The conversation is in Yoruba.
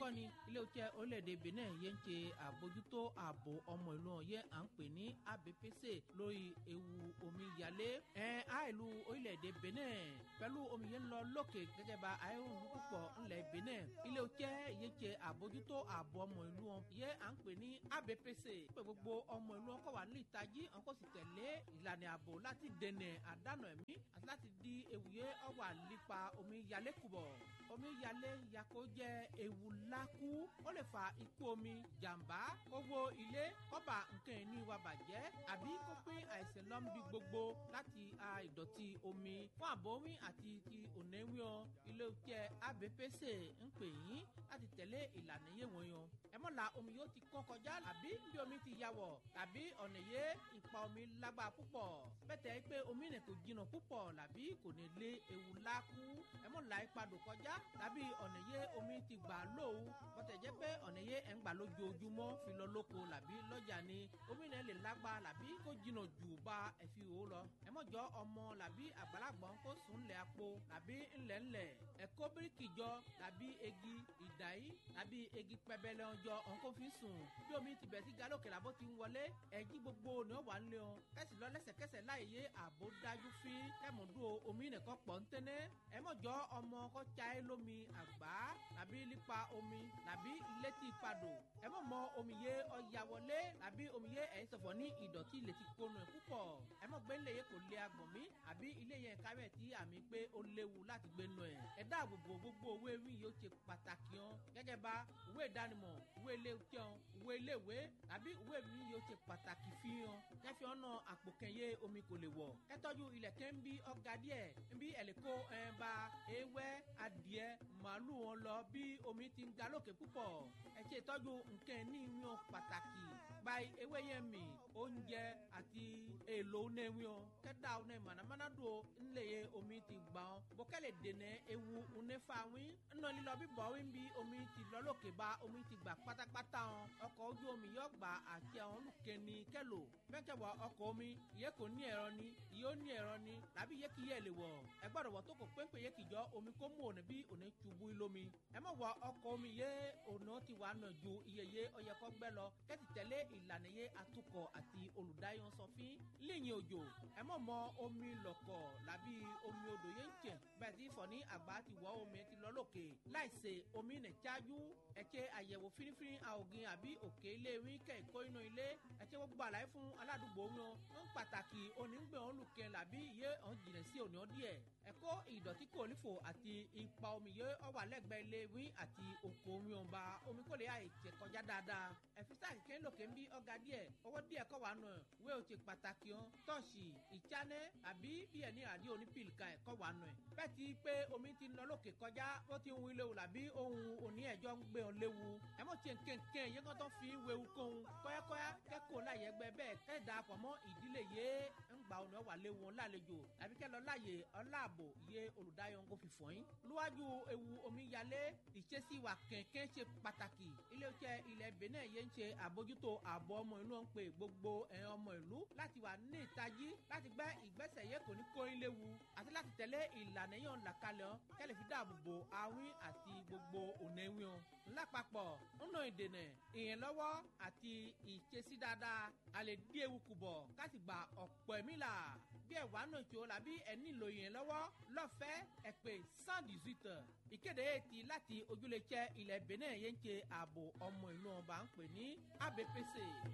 kọ́ ni ilé-iṣẹ́ orílẹ̀-èdè benin yẹn ń ṣe àbójútó ààbò ọmọ ìlú wọn yẹn à ń pè ní abpc lórí ewu omíyalé ẹ̀ á ìlú orílẹ̀-èdè benin pẹ̀lú omi yẹn ń lọ lókè gẹ́gẹ́ bá ayélujára púpọ̀ ńlẹ̀ benin ilé-iṣẹ́ yẹn ṣe àbójútó ààbò ọmọ ìlú wọn yẹn à ń pè ní abpc pé gbogbo ọmọ ìlú wọn kọ́ wà ní ìtají wọn kò sì tẹ̀lé ìlànà ààbò láti dènà àdánù ẹ̀mí àti láti di ewu yẹn ọwà lípa omíyalé kùbọ̀ omíyalé yakó jẹ́ ewu lákú ó lè fa ikú omi jàǹbá owó ilé kọ́ba nǹkan ìní wa bàjẹ́ àbí kó pín àìsàn lọ́nbi gbogbo láti a ìdọ̀tí omi fún àbọ̀wí àti ti ònẹ́wíọ́ ilé-iṣẹ́ abpc ń pè yín láti tẹ̀lé ìlànà yé wọ́n yan ẹ mọ̀ la omi yóò ti kọ́ kọjá àbí bí omi ti ya wọ̀ tàbí ọ̀nà yé ìpa omi lágbára púpọ̀ bẹ́tẹ̀ pé omi nì kò jìnnà púpọ̀ làbí kò ní lé ewu lákú ẹ mọ̀ la ipadò kọjá tàbí ọ̀nà yé omi ti gbà lówu bọ́tẹ̀ jẹ́ pé ọ̀nà yé ẹ̀ ń gbà lójoojúmọ́ fi lọ lóko làbí lọ́jà ni omi nì lè lágbá làbí kó jìnnà jù bá ẹ̀fi wò lọ ẹ mọ̀ jọ ọmọ làbí àgbàlagbọ̀n kó sùn lẹ̀ àpò làbí ńlẹ̀ ńlẹ̀ ẹ̀kọ́ bíríkì jọ làbí egi ìdáyí làbí egi pẹbẹlẹ ọjọ́ ọ̀nkó fi sùn bí omi ti bẹ̀ sí galókè làbó ti ń wọlé ẹ̀jí gbogbo ni ó wà ń lé wọn kẹ́sì lọ lẹ́sẹ̀kẹsẹ̀ láì yé àbò dájú fi kẹ́mùdú omi nìkan pọ̀ ń tẹ́nẹ́ ẹ mọ̀ jọ ọmọ kọ́ chaé lómi àgbá làbí lípa omi làbí létí padò ẹ mọ̀ mọ omi yé ọya wọlé làbí omi yé ẹ̀yìn sọ̀fọ̀ ní ìdọ̀tí létí kónú ẹ̀ púpọ̀ ẹ mọ̀ gbé ńlẹ̀ yẹ kò lé agbọ̀n mi àbí ilé yẹn kárẹ̀ tí àmì pé ó léwu láti gbé nù ẹ̀ ẹ dáàbò bo gbogbo owó ewì yóò ṣe pàtàkì hàn gẹ́gẹ́ bá ìwé ìdánimọ̀ ìwé ilé jẹun ìwé iléèwé tàbí ìwé mi yóò ṣe pàtàkì fi hàn kẹfì ọ̀nà àpò kẹyẹ omi kò lè wọ̀ kẹtọ́jú ilẹ̀ kẹ́ ń bí ọ̀gá díẹ̀ ń bí ẹ̀lẹ́kọ́ ẹ̀ bá ewé adìẹ màálù wọn lọ bí omi ti ń ga lókè púpọ̀ ẹ ṣe ìtọ́jú nǹkan ní ìwọ̀n pàtàkì gba ewé yẹn mì oúnjẹ àti èlò onéwìọ̀n kẹ́dà oné mànàmáná do ńlẹ̀ yẹ omi ti gbà ọ́ bọ́kẹ́lẹ̀ dènà ewu onéfàwín ńnà lílọ bíbọ̀ wí bí omi ti lọ lókè bá omi ti gbà pátápátá ọ́ ọkọ̀ ojú omi yóò gbà àti àwọn olùkẹ́ni kẹ́lò mẹ́kẹ̀wọ̀ ọkọ̀ omi ìyẹ́ kò ní ẹ̀rọ ni ìyẹ́ ó ní ẹ̀rọ ni làbí ìyẹ́ kì í yẹ lè wọ̀ ẹ gbọ́dọ̀ wọ̀ tó kò péńpé yẹ kìjọ omi kó mú òní bí òní tubú lómi ẹ mọ̀ wọ ọkọ̀ omi yẹ òní ti wà nà ju iye yẹ ọyẹ kọ́ gbẹ́ lọ kẹ́tì tẹ̀lé ìlànà yẹ atukọ̀ àti olùdáyọ̀ sọfín líyìn òjò ẹ mọ̀ mọ omi lọ̀kọ̀ làbí omi odò yẹn ń tẹ̀ bẹ́ẹ̀ tí fọ̀ ní àgbà ti wọ́ omi ti lọ lókè láìsè omi nẹ̀ chájú ẹ ṣe àyẹ̀wò fínífíní àògìn àbí òkè ilé wí kẹ́ ìkó inú ilé ẹ ṣe gbogbo àlàyé fún aládùúgbò wọn ń pàtàkì onígbẹ̀ wọn lùkẹ́ làbí iye ọ̀hún jìnnà sí òní ọdíẹ̀ ẹ kó ìdọ̀tí kò nífò àti ipa omi yẹ ọwà lẹ́gbẹ̀ẹ́ ilé wí àti oko omi ọba omi kò lè àìtẹ̀ kọjá dáadáa ẹ̀físà kìkẹ́ lòkè ń bí ọ̀gá díẹ̀ ọwọ́ díẹ̀ kọ́ wà nù wé o ti pàtàkì hàn tọ́ọ̀ṣì ìtsánẹ́ àbí bí ẹni àdí onípìlìkà ẹ̀ kọ́ wà nù ẹ̀ bẹ́ẹ̀ ti pé omi ti nọ lókè kọjá ó ti ń wí léwu làbí ohun òní ẹ̀jọ́ ń gbé ọ léwu ẹ mọ̀ tiẹ̀ nkẹ́nkẹ́ yẹn kọ́ tó fi wewu kóhun kọ́yákọ́yá kẹ́kọ̀ọ́ láyé ẹgbẹ́ bẹ́ẹ̀ kẹ́ da pọ̀ mọ́ ìdílé yé ń gba ọ̀nà wà léwu lálejò àbí kẹ́ lọ láyè ọláàbò yé olùdáyọ̀ ń kó fi fọ́yín. lúwájú ewu omíyalé ìṣesí wa kẹ̀kẹ́ ṣe pàtàkì ilé-iṣẹ́ ilẹ̀ benin yẹn ń ṣe àbójútó ààbò ọmọ ìlú ń pe gbogbo ẹ̀yàn ọmọ ìlú láti wà ní ìtají láti gbẹ́ ìgbésẹ̀ yẹ kò ní kóyin léwu àti láti tẹ̀lé ìlànà yẹn làkàlẹ̀ ọ́ kẹ́lẹ̀ fi dáàbò bo awín àti gbogbo ònẹ́wìn ọ́ lápapọ̀ ńnà ìdènà ìyẹnlọ́wọ́ àti ìṣesí dáadáa alẹ́ dí ewu kù bọ̀ káti gba ọ̀pọ̀ ẹ̀mí là bí ẹ̀ wà nù tó la bí ẹ̀ nílò ìyẹnlọ́wọ́ lọ́fẹ̀ẹ́ ẹ̀ pé cent dix-huit ìkéde ti láti ojúlé jẹ́ ilẹ̀ benin yẹn ń ṣe ààbò ọmọ ìlú ọba ń pè ní abpc.